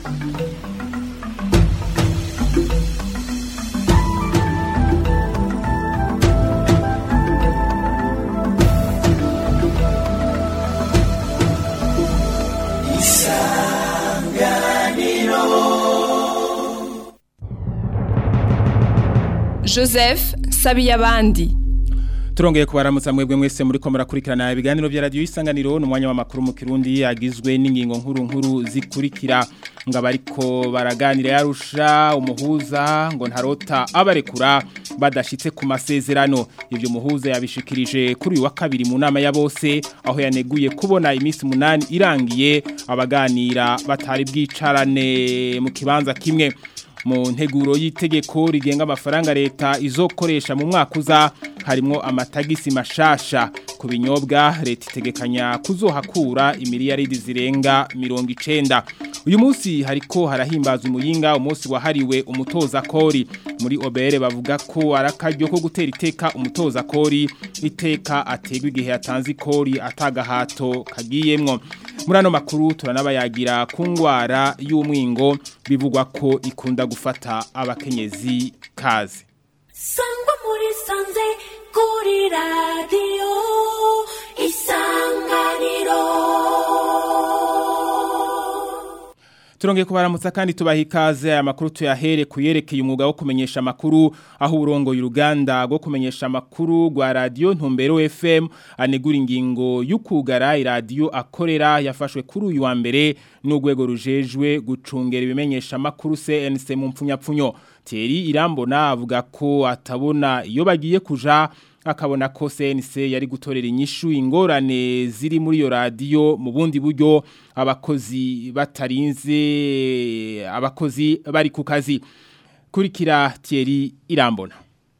joseph sabiyabandi turongeye kubaramutsa mwebwe mwese muri ko murakurikirana ibiganiro vya radio isanganiro n'umwanya w'amakuru mu Kirundi yagizwe n'ingingo nkuru nkuru zikurikira ngo abariko baraganira yarusha umuhuza ngo ntarota abarekura badashitse ku masezerano ivyo muhuza yabishikirije kuri uyu wa kabiri mu nama ya bose aho yaneguye kubona iminsi munani irangiye abaganira batari bwicarane mu kibanza kimwe mu nteguro y'itegeko rigenga amafaranga leta izokoresha mu mwaka uza harimo amatagisi mashasha ku binyobwa leta itegekanya kuzohakura imiliyaridi zirenga mirongo icenda uyu munsi hariko harahimbaza umuyinga umunsi wahariwe umutoza kori muri obere bavuga ko arakaryo ko gutera iteka umutoza kori iteka ategwa igihe yatanze ikori atagahato kagiyemwo muri ano makuru turanabayagira ku ngwara y'umwingo bivugwa ko ikunda gufata abakenyezi kaze sangwa muri sanze kuri radiyo isanganiro Turongeye kubaramutsa kandi tubaha ikaze aya makuru tuyahere kuyerekeye umwuga wo kumenyesha amakuru aho urongo y'uruganda rwo kumenyesha amakuru rwa radio Ntumbero FM anegura ingingo y'ukugara iradiyo akorera yafashwe kuri uyu wa mbere n'urwego rujejwe gucungera ibimenyesha amakuru CNC mu mpfunyapfunyo Thierry Irambona avuga ko atabona iyo bagiye kuja akabona ko CNC yari gutorera inyishu ingorane ziri muri iyo radio mu bundi buryo abakozi batarinze abakozi bari ku kazi kurikira Thierry Irambona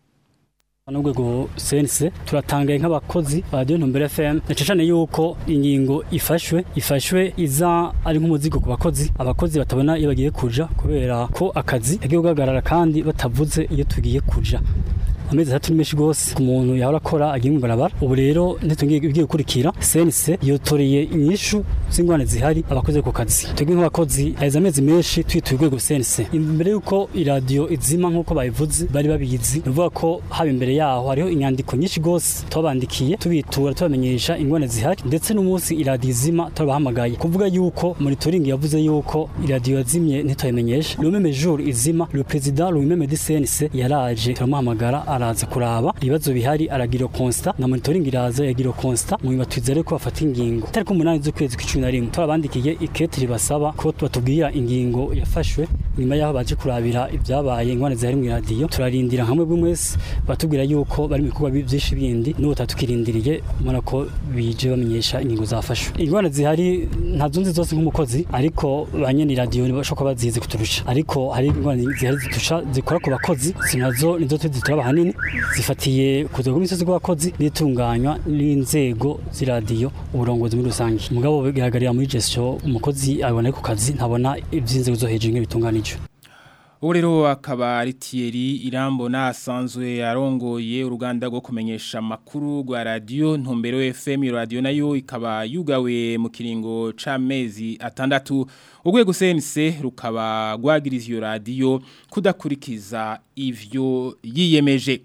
n'urwego sense turatangaye nk'abakozi ba radiyo ntumbero fm nacishane yuko ingingo ifashwe ifashwe iza ari nk'umuzigo ku bakozi abakozi batabona iyo bagiye kuja kubera ko akazi kagiye guhagarara kandi batavuze iyo tugiye kuja amezi atatu ni menshi rwose ku muntu yahora akora agiye mu barabara ubu rero ntitugiye igiye gukurikira sense yotoreye inyishu z'ingwane zihari abakozi ku kazi twebwe nk'abakozi haheze amezi menshi twituye urwego sense imbere y'uko iradiyo izima nk'uko babivuze bari babizi ni ukuvuga ko haba imbere yaho hariho inyandiko nyinshi rwose tubabandikiye tubitura tubamenyesha ingwane zihari ndetse n'umunsi iradiyo izima turabahamagaye kuvuga yuko monitoring yavuze yuko iradiyo yazimye ntituyimenyeshe le même jour izima le président lui-même de CNC yaraje turamuhamagara araza kuraba ibibazo bihari aragira constat na monitoring iraza yagira constat mu batwizere ko bafata ingingo tariko umunani z'ukwezi kw'icumi na rimwe turabandikiye ikete ribasaba ko batubwira ingingo yafashwe nyuma yaho baje kurabira ibyabaye ingwane zihari mu radio turarindira hamwe bw'umwese batubwira yuko bari mu bikorwa byinshi bindi n'ubu tatukirindiriye mubona ko bije bamenyesha ingingo zafashwe ingwane zihari ntazunzi zose nk'umukozi ariko banyene radio bashobora bazizi kuturusha ariko hari ingwane zihari zitusha zikora ku bakozi sinazo nizo tuzitura hanini zifatiye kuza ku misozi y'abakozi n'itunganywa n'inzego z'iradiyo uburongozi muri rusange umugabo bigaragarira muri gestion umukozi abona ku kazi ntabona iby'inzego zo hejuru nk'ibitunganije ubu rero akaba ari Thierry Irambona asanzwe arongoye uruganda rwo kumenyesha amakuru rwa radio Ntumbero FM iyo radio nayo ikaba yugawe mu kiringo c'amezi atandatu urwego CNC rukaba rwagiriza iyo radio kudakurikiza ivyo yiyemeje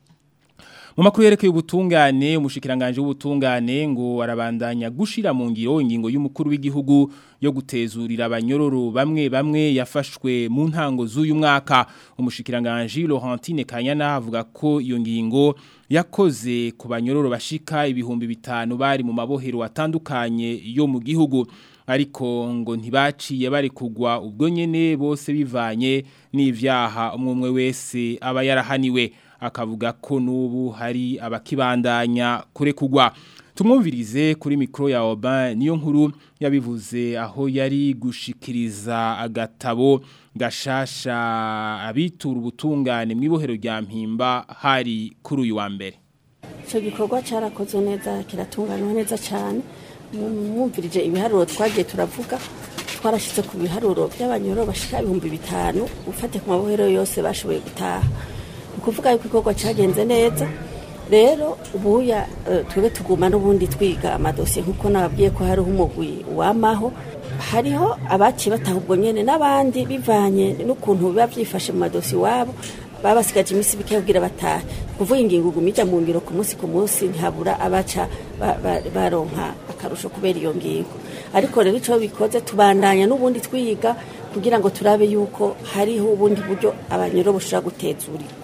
mu makuru yerekeye ubutungane umushikiranganje w'ubutungane ngo arabandanya gushira mu ngiro ingingo y'umukuru w'igihugu yo gutezurira abanyororo bamwe bamwe yafashwe mu ntango z'uyu mwaka umushikiranganje Laurentine Kanyana avuga ko iyo ngingo yakoze ku banyororo bashika ibihumbi bitanu bari mu mabohero atandukanye yo mu gihugu ariko ngo ntibaciye bari kugwa ubwo nyene bose bivanye n'ivyaha umwe wese aba yarahaniwe akavuga ko n'ubu hari abakibandanya kure kugwa tumwumvirize kuri mikoro ya oba niyo nkuru yabivuze aho yari gushikiriza agatabo gashasha abitura ubutungane mu ibohero rya mpimba hari kuri uyu wa mbere icyo gikorwa cyarakozwe neza kiratunganywa neza cyane mwumvirije ibiharuro twagiye turavuga twarashyize ku biharuro by'abanyoro bashika ibihumbi bitanu ufate ku mabohero yose bashoboye gutaha ni ukuvuga yuko igikorwa cyagenze neza rero ubuya twebwe tuguma n'ubundi twiga amadosiye nk'uko nababwiye ko hariho umugwi wamaho hariho abaciye bataha ubwo nyene n'abandi bivanye n'ukuntu biba byifashe mu madosi iwabo baba basigaje iminsi bike kugira batahe kuvuga ingingo iguma ijya mu ngiro ku munsi ku munsi ntihabura abaca ba- ba- baronka akarusho kubera iyo ngingo ariko rero icyo bikoze tubandanya n'ubundi twiga kugira ngo turabe yuko hariho ubundi buryo abanyoro bushobora gutezurira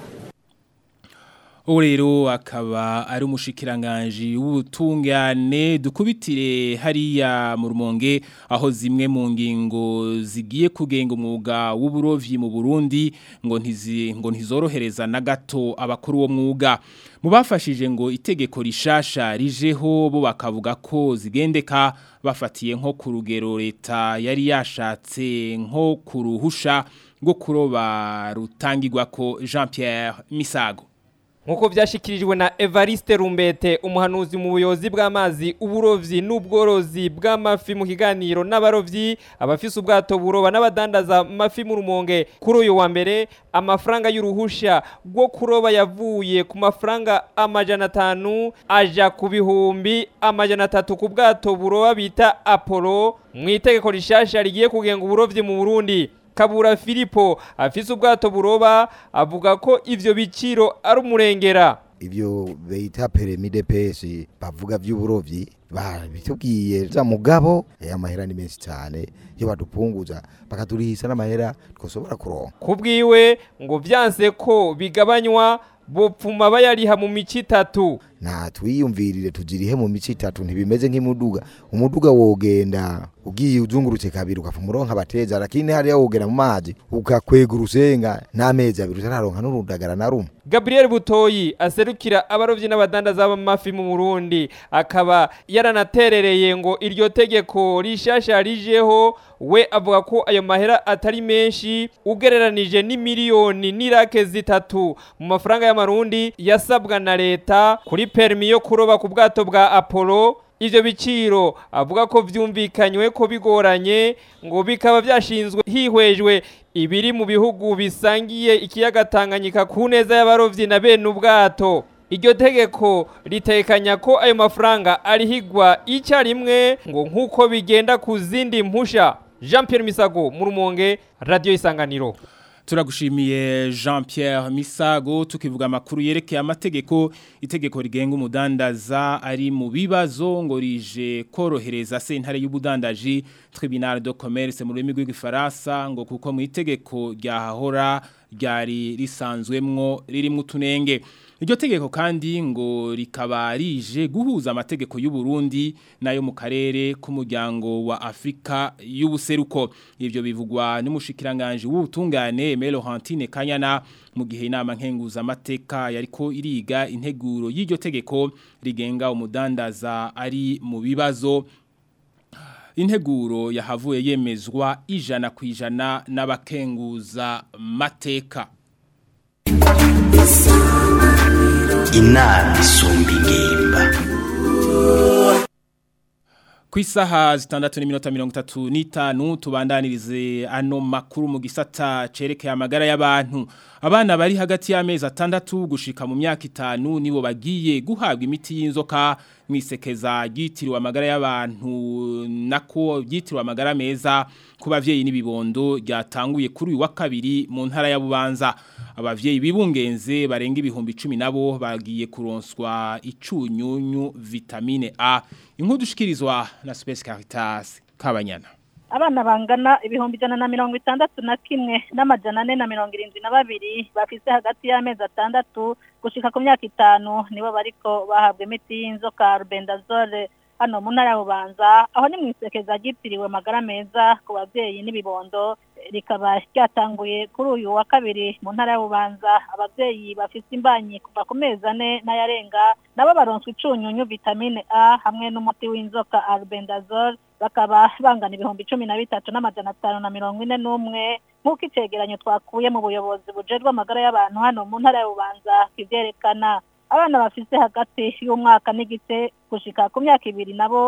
ubu rero akaba ari umushikiranganji w'ubutungane dukubitire hariya mu rumonge aho zimwe mu ngingo zigiye kugenga umwuga w'uburovyi mu Burundi ngo ntizi ngo ntizorohereza na gato abakuru wo mwuga mu bafashije ngo itegeko rishasha rijeho bo bakavuga ko zigendeka bafatiye nko ku rugero leta yari yashatse nko kuruhusha rwo kuroba rutangirwa ko Jean Pierre Misago Nkuko vyashikirijwe na Evariste Rumbete umuhanuzi mu buyobozi bw'amazi uburovyi n'ubworozi bw'amafi mu kiganiro n'abarovyi abafise ubwato buroba n'abadandaza mafi mu rumonge kuri uyu wa mbere amafaranga y'uruhusha rwo kuroba yavuye ku mafaranga amajana atanu aja ku bihumbi amajana atatu ku bwato buroba bita Apollo mu itegeko rishasha rigiye kugenga uburovyi mu Burundi Kabura Filipo afise ubwato buroba avuga ko ivyo biciro ari umurengera ibyo bita peremide pesi bavuga by'uburovyi babitubwiye za mugabo aya mahera ni menshi cyane iyo badupunguza bakaturihisha n'amahera twosobora kuronka kubwiwe ngo vyanse ko bigabanywa bopfuma bayariha mu mici itatu nta twiyumvirire tuzirihe mu mici itatu ntibimeze nk'imuduga umuduga wogenda ugiye uzungurutse kabiri ukapfa umuronka abateza lakini hariya wogera mu mazi ukakwega urusenga n'amezi abiri utararonka n'urudagara na rumwe Gabriel Butoyi aserukira abarovyi n'abadandaza b'amafi mu Burundi akaba yaranaterereye ngo iryo tegeko rishasha rijeho we avuga ko ayo mahera atari menshi ugereranije n'imiliyoni n'irake zitatu mu mafaranga y'amarundi yasabwa na leta kuri permi yo kuroba ku bwato bwa Apollo ivyo biciro avuga ko vyumvikanywe ko bigoranye ngo bikaba vyashinzwe hihwejwe ibiri mu bihugu bisangiye ikiyaga Tanganyika ku neza y'abarovyi na bene ubwato iryo tegeko ritekanya ko ayo mafaranga arihigwa icyarimwe ngo nk'uko bigenda ku zindi mpusha Jean Pierre Misago mu rumonge radio isanganiro Turagushimiye Jean Pierre Misago tukivuga amakuru yerekeye amategeko itegeko rigenga umudandaza ari mu bibazo ngo rije korohereza sentare y'ubudandaji Tribunal de Commerce mu rurimi rw'igifaransa ngo kuko mu itegeko ryahahora ryari risanzwemwo ririmo utunenge iryo tegeko kandi ngo rikaba rije guhuza amategeko y'u Burundi nayo mu karere k'umuryango wa Afrika y'ubuseruko ivyo bivugwa n'umushikiranganje w'ubutungane Melo Hantine Kanyana mu gihe inama nkenguza amateka yariko iriga integuro y'iryo tegeko rigenga umudandaza ari mu bibazo integuro yahavuye yemezwa ijana ku ijana n'abakenguza mateka inama isumba ingimba ku isaha zitandatu n'iminota mirongo itatu n'itanu tubandanirize ano makuru mu gisata cerekeye amagara y'abantu abana bari hagati y'amezi atandatu gushika mu myaka itanu nibo bagiye guhabwa imiti y'inzoka mu isekeza ryitiriwe amagara y'abantu nako ryitiriwe amagara meza ku bavyeyi n'ibibondo ryatanguye kuri uyu wa kabiri mu ntara ya Bubanza abavyeyi bibungenze barenga ibihumbi 10 nabo bagiye kuronswa icunyunyu vitamine A inkuru dushikirizwa na Space Caritas Kabanyana abana bangana ibihumbi ijana na mirongo itandatu na kimwe n'amajana ane na mirongo irindwi na babiri bafise hagati y'amezi atandatu gushika ku myaka itanu nibo bariko bahabwa imiti y'inzoka rubendazole hano mu ntara ya bubanza aho ni mu isekeza ryitiriwe amagara meza ku babyeyi n'ibibondo rikaba ryatanguye kuri uyu wa kabiri mu ntara ya bubanza ababyeyi bafite imbanyi kuva ku mezi ane n'ayarenga nabo baronswa icunyunyu vitamine a hamwe n'umuti w'inzoka albendazole bakaba bangana ibihumbi cumi na bitatu n'amajana atanu na mirongo ine n'umwe nk'uko icegeranyo twakuye mu buyobozi bujejwe amagara y'abantu hano mu ntara ya bubanza kivyerekana abana bafise hagati y'umwaka n'igice gushika ku myaka ibiri nabo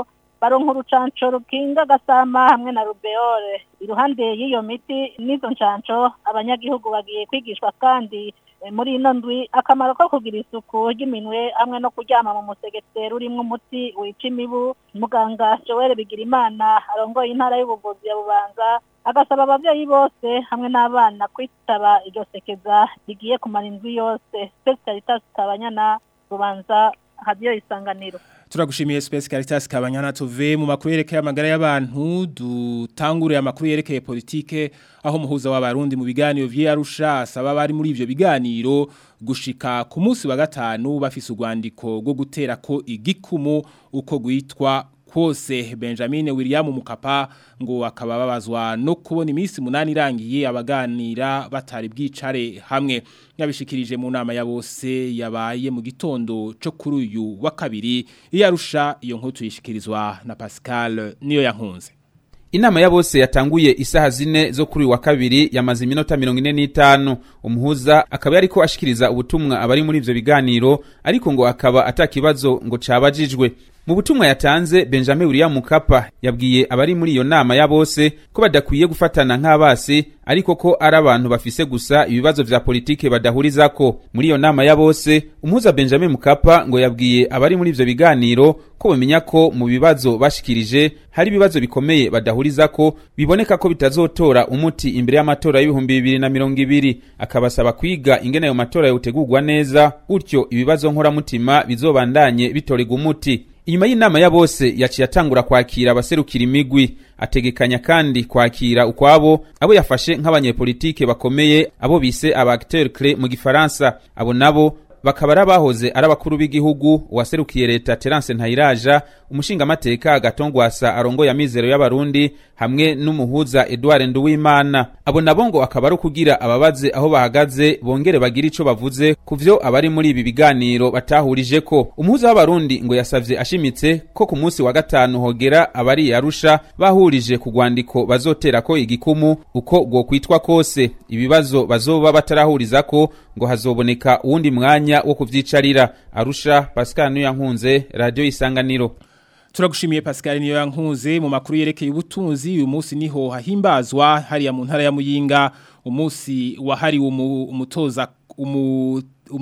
baronka urucanco rukinga gasama hamwe na rubeole iruhande y'iyo miti n'izo ncanco abanyagihugu bagiye kwigishwa kandi eh, muri ino ndwi akamaro ko kugira isuku ry'iminwe hamwe no kuryama mu musegetero urimwo umuti wica imibu muganga joel bigirimana arongoye intara y'ubuvuzi ya bubanza agasaba abavyeyi bose hamwe n'abana kwitaba iryo sekeza rigiye kumara indwi yose spesialitas kabanyana bubanza hadiyo isanganiro Turagushimiye Space Caritas Kabanyana tuve mu makuru yerekeye amagara y'abantu dutangure amakuru yerekeye politike aho muhuza w'abarundi mu biganiro vy'Arusha asaba bari muri ivyo biganiro gushika ku munsi wa gatanu bafise urwandiko rwo gutera ko igikumu uko gwitwa kose Benjamin William Mukapa ngo akaba babazwa no kubona iminsi munani irangiye abaganira batari bwicare hamwe yabishikirije mu nama ya bose yabaye mu gitondo cyo kuri uyu wa kabiri iyarusha iyo nkuru tuyishikirizwa na Pascal niyo yankunze Inama ya bose yatanguye isaha zine zo kuri uyu wa kabiri yamaze iminota mirongo ine n'itanu umuhuza akaba yariko ashikiriza ubutumwa abari muri ivyo biganiro ariko ngo akaba atakibazo ngo cabajijwe mu butumwa yatanze Benjamin William Mukapa yabwiye abari muri iyo nama ya bose ko badakwiye gufatana nk'abasi ariko ko ari abantu bafise gusa ibibazo vya politike badahurizako muri iyo nama ya bose umuhuza Benjamin Mukapa ngo yabwiye abari muri ivyo biganiro ko bamenya ko mu bibazo bashikirije hari ibibazo bikomeye badahurizako biboneka ko bitazotora umuti imbere y'amatora y'ibihumbi bibiri na mirongo ibiri akabasaba kwiga ingene ayo matora yotegurwa neza gutyo ibibazo nkoramutima bizobandanye bitorerwa umuti inyuma y'inama ya bose yaciye atangura kwakira abaserukira imigwi ategekanya kandi kwakira ukwabo abo yafashe nk'abanyepolitike bakomeye abo bise aba acteur clé mu gifaransa abo nabo bakaba ari abahoze ari abakuru b'igihugu uwaserukiye leta Terence Ntayiraja umushingamateka Gatongwasa arongoye amizero y'abarundi hamwe n'umuhuza Edouard Nduwimana abo nabo ngo akaba ari kugira ababaze aho bahagaze bongere bagira ico bavuze kuvyo abari muri ibi biganiro batahurije ko umuhuza w'abarundi ngo yasavye ashimitse ko ku munsi wa gatanu hogera abari yarusha bahurije ku rwandiko bazotera ko igikumu uko gwo kwitwa kose ibibazo bazoba batarahurizako ngo hazoboneka uwundi mwanya wo kuvyicarira arusha Pascal Nuyankunze radio isanganiro Turagushimiye Pascal niyo yankunze mu makuru yerekeye ubutunzi uyu munsi niho hahimbazwa hariya mu ntara ya Muyinga umunsi wahariwe umutoza umu,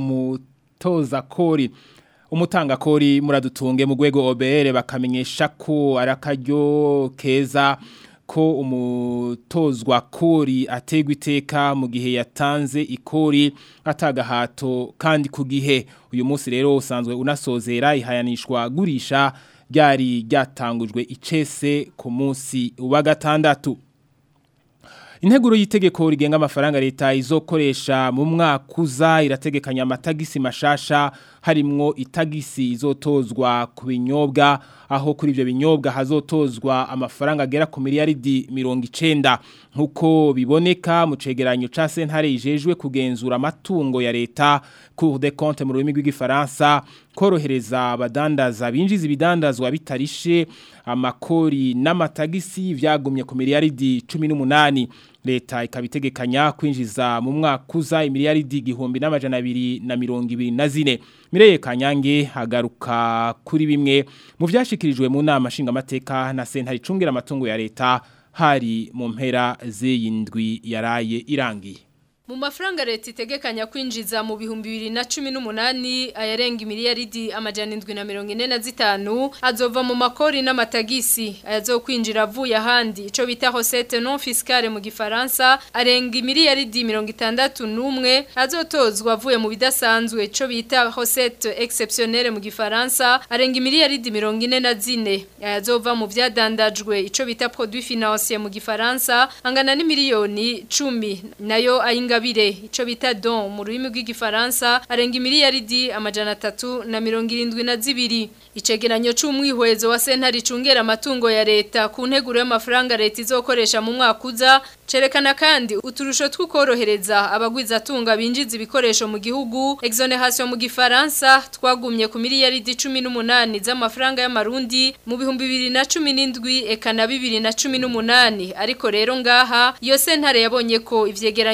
umutoza kori umutanga kori muradutunge mu rwego OBR bakamenyesha ko arakaryo keza ko umutozwa kori ategwa iteka mu gihe yatanze ikori atagahato kandi ku gihe uyu munsi rero usanzwe unasozera ihayanishwa gurisha ryari ryatangujwe icese ku munsi wa gatandatu Integuro y'itegeko rigenga amafaranga leta izokoresha mu mwaka uza irategekanya amatagisi mashasha harimwo itagisi izotozwa ku binyobwa aho kuri ivyo binyobwa hazotozwa amafaranga agera ku miliyaridi mirongo icenda nk'uko biboneka mu cegeranyo ca sentare ijejwe kugenzura amatungo ya leta Cour des comptes mu rurimi rw'igifaransa korohereza abadandaza binjiza ibidandazwa bitarishe amakori n'amatagisi vyagumye ku miliyaridi 18 leta ikabitegekanya kwinjiza mu mwaka uza imiliyaridi igihumbi n'amajana abiri na mirongo ibiri na zine Mireye Kanyange hagaruka kuri bimwe mu vyashikirijwe mu nama nshingamateka na sentare icungira amatungo ya leta hari mu mpera z'iyindwi yaraye irangiye Mu mafaranga leta itegekanya kwinjiza mu bihumbi bibiri na cumi n'umunani ayarenga imiliyaridi amajana indwi na mirongo ine na zitanu azova mu makori n'amatagisi ayazokwinjira avuye ahandi ico bita recette non fiscale mu gifaransa arenga imiliyaridi mirongo itandatu n'umwe azotozwa avuye mu bidasanzwe ico bita recette exceptionnelle mu gifaransa arenga imiliyaridi mirongo ine na zine ayazova mu vyadandajwe ico bita produit financier mu gifaransa angana n'imiliyoni cumi nayo ayinga ingabire ico bita don mu rurimi rw'igifaransa arenga imiliyaridi amajana atatu na mirongo irindwi na zibiri icegeranyo c'umwihwezo wa sentare icungera amatungo ya leta ku nteguro y'amafaranga leta izokoresha mu mwaka uza cerekana kandi uturusho tw'ukorohereza abagwiza atunga binjiza ibikoresho mu gihugu exoneration mu gifaransa twagumye ku miliyaridi 18 z'amafaranga y'amarundi mu bihumbi 2017 eka na 2018 ariko rero ngaha iyo sentare yabonye ko ivyegeranyo vy'iki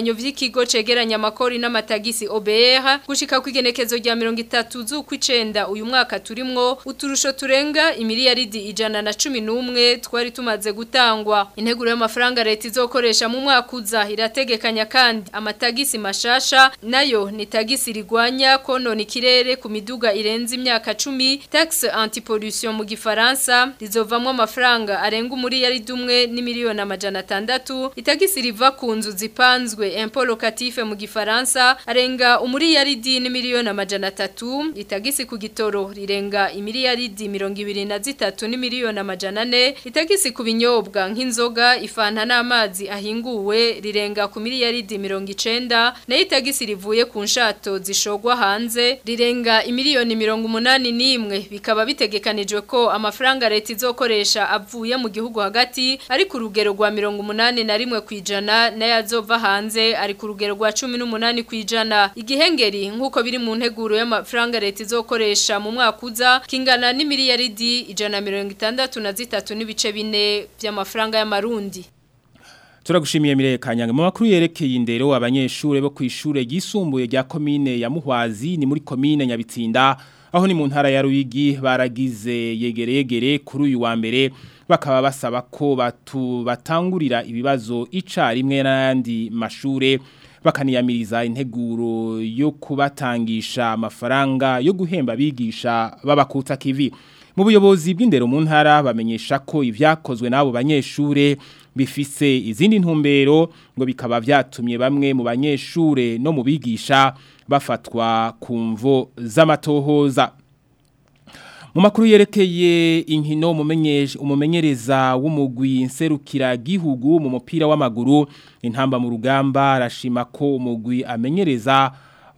w'ikigo cegeranya amakori n'amatagisi OBR gushika ku igenekezo rya 30 z'ukwicenda uyu mwaka turimwo uturusho turenga imiliyaridi ijana na cumi n'umwe twari tumaze gutangwa integuro y'amafaranga leta izokoresha mu mwaka uza irategekanya kandi amatagisi mashasha nayo ni tagisi rigwanya konona ikirere ku miduga irenze imyaka cumi taxe antipollution mu gifaransa rizovamwo amafaranga arenga umuriyaridi umwe n'imiliyoni amajana atandatu itagisi riva ku nzu zipanzwe impôt locatif mu gifaransa arenga umuriyaridi n'imiliyoni amajana atatu itagisi ku gitoro rirenga imiliyaridi mirongo ibiri na zitatu n'imiliyoni amajana ane itagisi ku binyobwa nk'inzoga ifanta n'amazi ahinguwe rirenga ku miliyaridi mirongo icenda nayo itagisi rivuye ku nshato zishogwa hanze rirenga imiliyoni mirongo umunani n'imwe bikaba bitegekanijwe ko amafaranga leta izokoresha avuye mu gihugu hagati ari ku rugero rwa mirongo umunani na rimwe ku ijana nayo azova hanze ari ku rugero rwa cumi n'umunani ku ijana igihengeri nk'uko biri mu nteguro y'amafaranga leta izokoresha mu mwaka uza kingana n'imiliyaridi ijana na mirongo itandatu na zitatu n'ibice bine by'amafaranga y'amarundi Turagushimiye Mireye Kanyange mu makuru yerekeye indero abanyeshure bo kwishure gisumbuye rya commune ya Muhwazi ni muri commune Nyabitsinda aho ni mu ntara ya Ruyigi baragize yegeregere kuri uyu wa mbere bakaba basaba ko batu batangurira ibibazo icarimwe n'andi mashure bakaniyamiriza integuro yo kubatangisha amafaranga yo guhemba bigisha babakutsa kivi mu buyobozi bw'indero mu ntara bamenyesha ko ivyakozwe n'abo banyeshure bifise izindi ntumbero ngo bikaba vyatumye bamwe mu banyeshure no mu bigisha bafatwa ku mvo z'amatohoza mu makuru yerekeye inkino umumenyereza w'umugwi nserukira gihugu mu mupira w'amaguru intamba mu rugamba arashima ko umugwi amenyereza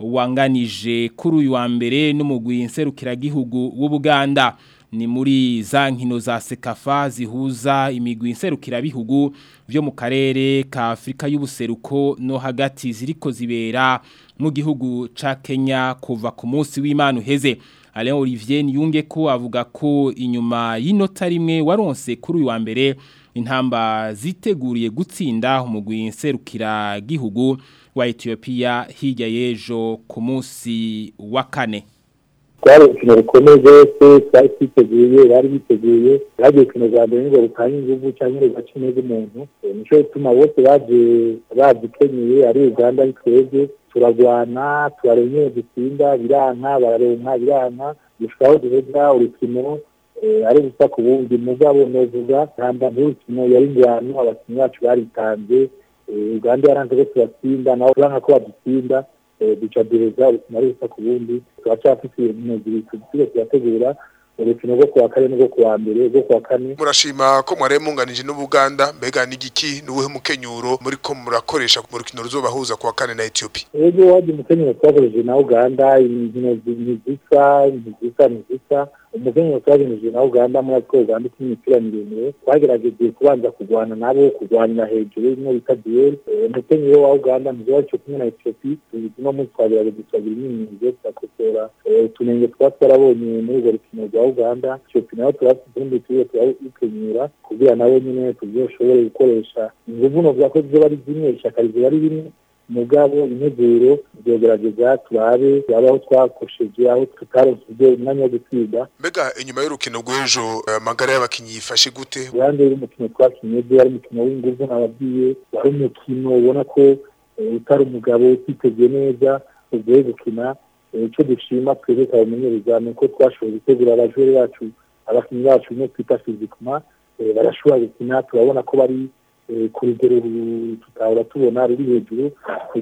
wanganije kuri uyu wa mbere n'umugwi nserukira gihugu w'ubuganda ni muri za nkino za sekafa zihuza imigwi nserukira bihugu byo mu karere ka Afrika y'ubuseruko no hagati ziriko zibera mu gihugu ca Kenya kuva ku munsi w'Imana uheze Alain Olivier Niyunge ko avuga ko inyuma y'inota rimwe waronse kuri uyu wa mbere intamba ziteguriye gutsinda umugwi nserukira gihugu wa Ethiopia hirya y'ejo ku munsi wa kane twari urukino rukomeye rwose twari twiteguye bari biteguye bagiye urukino rwa mbere ngo rutanye ingufu cyangwa rugace neza umuntu nicyo gituma bose baje badukenyeye ari uganda ari twebwe turagwana turarenyeye dutsinda biranka bararenka biranka gushikaho duheza urukino ari gusa ku bundi mugabo novuga ntamba nk'urukino yari ingwano abakinnyi bacu baritanze uganda yaranze ko tubatsinda nabo uranka ko badutsinda duca duheza urukino ari gusa ku bundi turacyafite ibintu bibiri tugiye turategura urukino rwo kuwa kane n'urwo kuwa mbere rwo kuwa kane murashima ko mwari munganije n'ubuganda mbega n'igiki n'ubuhe mukenyuro muri ko murakoresha mu rukino ruzobahuza kuwa kane na Ethiopia ego wadi mukenyuro twakoresheje na Uganda inkino zisa zisa zisa umukenyuro twakoresheje na Uganda muri two Uganda ikina imipira miremire twagerageje kubanza kurwana nabo kurwanira hejuru imwe bita duel umukenyuro wa Uganda mu gihugu cyo kumwe na Ethiopia uno munsi twagerageje twagira imyimenyerezo turakosora utunenge twa twarabonye muri urwo rukino rwa Uganda Ethiopia nayo turafite utundi tuyo turawukenyura kugira nabo nyine tuzoshobore gukoresha inguvu no bwa ko ziba ari zimwe ishyaka rizoba ari rimwe mugabo integuro byogerageza turabe aho twakosheje aho tutaronse umwanya wo gutsinda mbega inyuma y'urukino rw'ejo amagara y'abakinnyi yifashe gute uruhande y'umukino twakinye byo ari umukino w'inguvu nababwiye wari umukino ubona ko utari umugabo utiteguye neza uvuye gukina icyo dushima twebwe twabamenyereza ni uko twashoboye gutegura abajure bacu abakinnyi bacu bimwe twita fizikuma barashobora gukina turabona ko bari ku rugero tutahora tubona ruri hejuru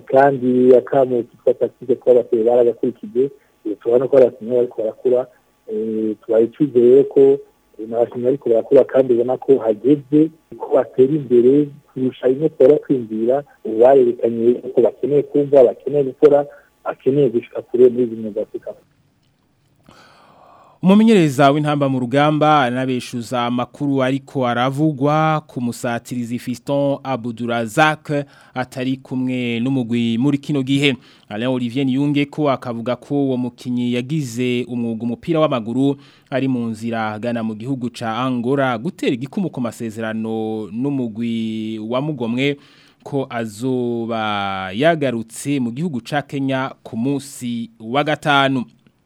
kandi akamu kitwa taktike twabateye baragakurikije turabona ko abakinnyi bariko barakura tubaye icyizere ko abakinnyi bariko barakura kandi ubona ko hageze ko batera imbere kurusha bimwe twara kwinjira ubu barerekanye ko bakeneye kumva bakeneye gukora bakeneye gushika kure muri zimwe za afurika umumenyereza w'intamba mu rugamba anabeshuza amakuru ariko aravugwa ku musatirizi Fiston Abudurazak atari kumwe n'umugwi muri kino gihe Alain Olivier Niyunge ko akavuga ko uwo mukinyi yagize umwuga umupira w'amaguru ari mu nzira agana mu gihugu ca Angola gutera igikumu ku masezerano n'umugwi wa mugomwe ko azoba yagarutse mu gihugu ca Kenya ku munsi wa gatanu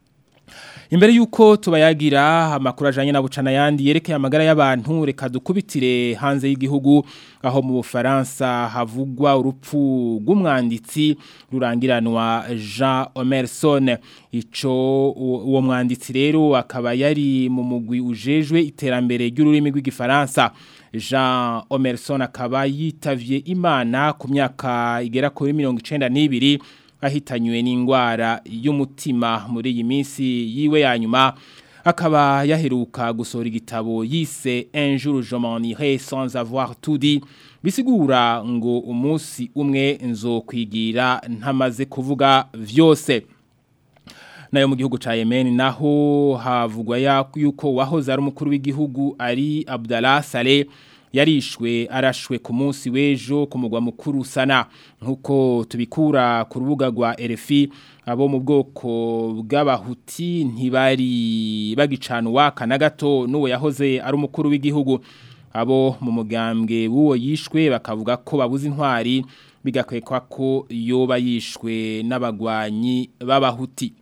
Imbere yuko tubayagira amakuru ajanye na bucana yandi yerekeye amagara y'abantu reka dukubitire hanze y'igihugu aho mu Bufaransa havugwa urupfu rw'umwanditsi rurangiranwa Jean Omerson ico uwo mwanditsi rero akaba yari mu mugwi ujejwe iterambere ry'ururimi rw'igifaransa Jean Omerson akaba yitavye Imana ku myaka igera kuri 92 ahitanywe n'indwara y'umutima muri iyi minsi yiwe ya nyuma akaba yaheruka gusohora igitabo yise un jour je m'en irai sans avoir tout dit bisigura ngo umunsi umwe nzokwigira ntamaze kuvuga vyose nayo mu gihugu ca Yemen naho havugwa yuko wahoze ari umukuru w'igihugu ari Abdallah Saleh yarishwe arashwe ku munsi w'ejo ku mugwa mukuru sana nk'uko tubikura ku rubuga rwa RFI abo mu bwoko bw'abahuti ntibari bagicana uwaka na gato n'uwo yahoze ari umukuru w'igihugu abo mu mugambwe w'uwo yishwe bakavuga ko babuze intwari bigakwekwa ko yoba yishwe n'abagwanyi b'abahuti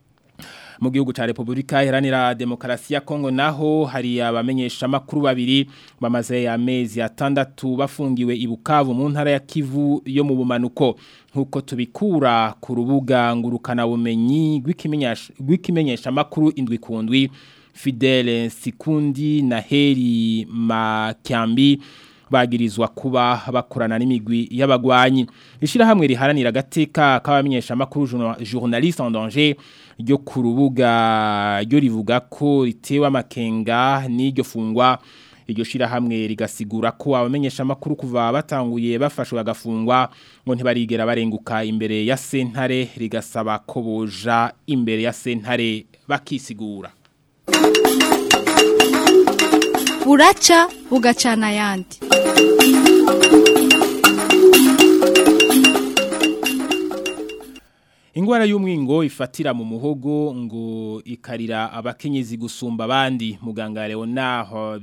mu gihugu ca Republika Iharanira Demokarasi ya Kongo naho hari abamenyesha makuru babiri bamaze amezi atandatu bafungiwe ibukavu mu ntara ya Kivu yo mu bumanuko nkuko tubikura ku rubuga ngurukana bumenyi rw'ikimenyesha makuru indwi kundwi Fidele Sikundi na Heri Makyambi bagirizwa kuba bakorana n'imigwi y'abagwanyi ishirahamwe riharanira agateka k'abamenyesha makuru journaliste en danger ryo ku rubuga ryo rivuga ko ritewe amakenga n'iryo fungwa iryo shirahamwe rigasigura ko abamenyesha makuru kuva batanguye bafashwe bagafungwa ngo ntibarigera barenguka imbere ya sentare rigasaba ko boja imbere ya sentare bakisigura buraca bugacana ayandi Ingwara y'umwingo ifatira mu muhogo ngo ikarira abakenyezi gusumba abandi muganga Leonard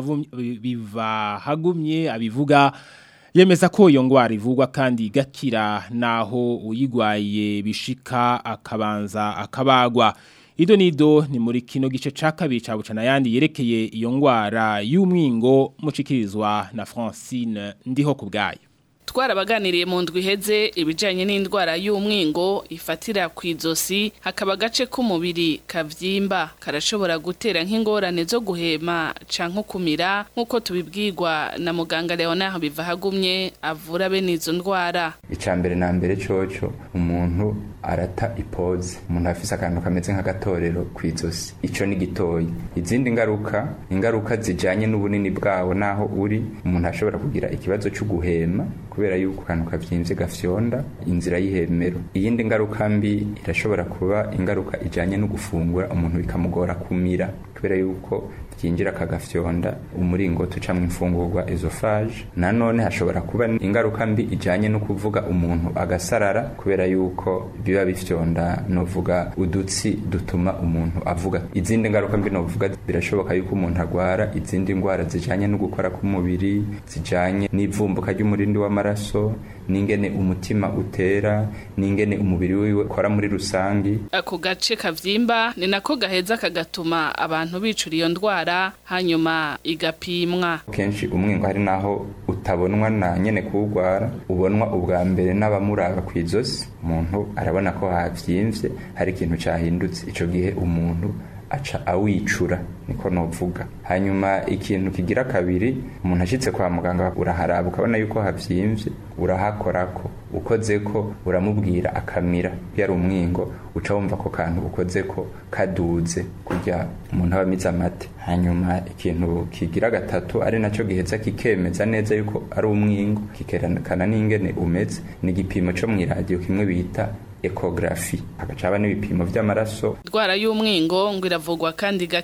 biva hagumye abivuga yemeza ko iyo ngwara ivugwa kandi igakira naho uyigwaye bishika akabanza akabagwa Ido nido ni muri kino gice ca kabiri ca bucana yandi yerekeye iyo ngwara y'umwingo mucikirizwa na Francine ndiho kubgayo twarabaganiriye mu ndwi iheze ibijyanye n'indwara y'umwingo ifatira ku izosi hakaba agace k'umubiri kabyimba karashobora gutera nk'ingorane zo guhema cyangwa kumira nk'uko tubibwirwa na muganga leonard bivahagumye avura bene izo ndwara icya mbere na mbere cyoco umuntu arata ipoze umuntu afise akantu kameze nk'agatorero ku izosi icyo ni gitoya izindi ngaruka ingaruka zijyanye n'ubunini bwawo n'aho uri umuntu ashobora kugira ikibazo cyo guhema kubera yuko akantu kavyimbye gafyonda inzira y'ihemero iyindi ngaruka mbi irashobora kuba ingaruka ijanye no gufungura umuntu bikamugora kumira kubera yuko ryinjira akagafyonda umuringoti ucamwo imfungurwa esophage nanone hashobora kuba ingaruka mbi ijanye no kuvuga umuntu agasarara kubera yuko biba bifyonda novuga udutsi dutuma umuntu avuga izindi ngaruka mbi novuga birashoboka yuko umuntu agwara izindi ndwara zijanye no gukora k'umubiri zijanye n'ivumbuka ry'umurindi w'amaraso n'ingene umutima utera n'ingene umubiri wiwe ukora muri rusangi ako gace kavyimba ni nako gaheza kagatuma abantu bicura iyo ndwara hanyuma igapimwa kenshi umwingo hari naho utabonwa na nyene kuwugwara ubonwa ubwa mbere n'abamuraba ku izosi umuntu arabona ko havyimvye hari ikintu cahindutse ico gihe umuntu aca awicura niko novuga hanyuma ikintu kigira kabiri umuntu ashitse kwa muganga uraharaba ukabona yuko havyimvye urahakorako ukozeko uramubwira akamira yari umwingo uca wumva ko kantu ukozeko kaduze kurya umuntu aba amize amate hanyuma ikintu kigira gatatu ari naco giheza kikemeza neza yuko ari umwingo kikerekana n'ingene umeze ni igipimo co mw'iradiyo kimwe bita ekografi hagacaba n'ibipimo vy'amaraso indwara y'umwingo ngo iravugwa kandi igakira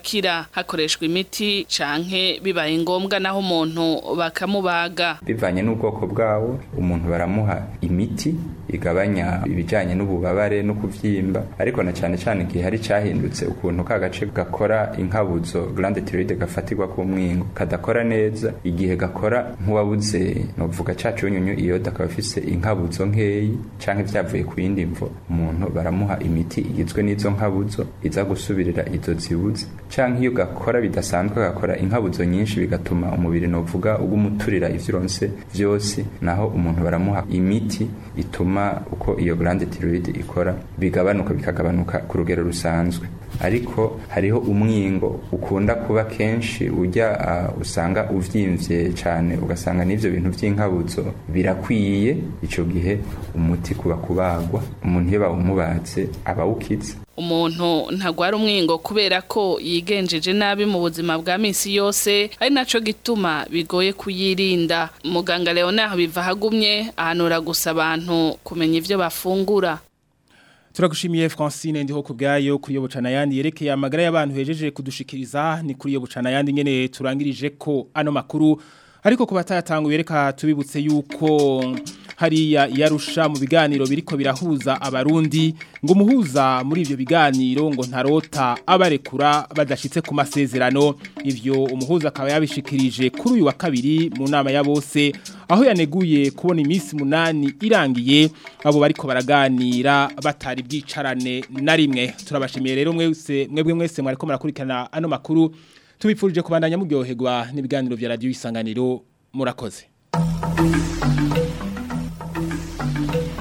hakoreshwa imiti canke bibaye ngombwa naho umuntu bakamubaga bivanye n'ubwoko bwawo umuntu baramuha imiti igabanya ibijyanye n'ububabare no kuvyimba ariko na cyane cyane igihe hari cyahindutse ukuntu ka gace gakora inkabuzo glande thyroide gafatirwa ku mwingo kadakora neza igihe gakora nk'uwabuze novuga ca cunyunyu iyo dakaba afise inkabuzo nkeyi canke vyavuye ku yindi mvo umuntu baramuha imiti igizwe n'izo nkabuzo iza gusubirira izo zibuze canke iyo gakora bidasanzwe gakora inkabuzo nyinshi bigatuma umubiri novuga ugumuturira ivyo uronse vyose naho umuntu baramuha imiti ituma uko iyo glande thyroide ikora bigabanuka bikagabanuka ku rugero rusanzwe ariko hariho umwingo ukunda kuba kenshi ujya uh, usanga uvyimvye cyane ugasanga n'ivyo bintu vy'inkabuzo birakwiye ico gihe umuti kuba kubagwa umuntu iyo bawumubatse aba awukize umuntu ntagwara umwingo kubera ko yigenjeje nabi mu buzima bwa misi yose ari naco gituma bigoye kuyirinda muganga Leonard biva hagumye ahanura gusa abantu kumenya ivyo bafungura Turagushimiye Francine ndiho kubgayo kuri yo bucana yandi yerekeye amagara y'abantu hejeje kudushikiriza ni kuri yo bucana yandi nyene turangirije ko ano makuru ariko kuba tayatanguye reka tubibutse yuko hariya yarusha mu biganiro biriko birahuza abarundi ngo muhuza muri ivyo biganiro ngo ntarota abarekura badashitse ku masezerano ivyo umuhuza akaba yabishikirije kuri uyu wa kabiri mu nama ya bose aho yaneguye kubona iminsi munani irangiye abo bariko baraganira batari bwicarane na rimwe turabashimiye rero mwese mwebwe mwese mwariko murakurikirana ano makuru tubipfurije kubandanya muryoherwa n'ibiganiro vya radio isanganiro murakoze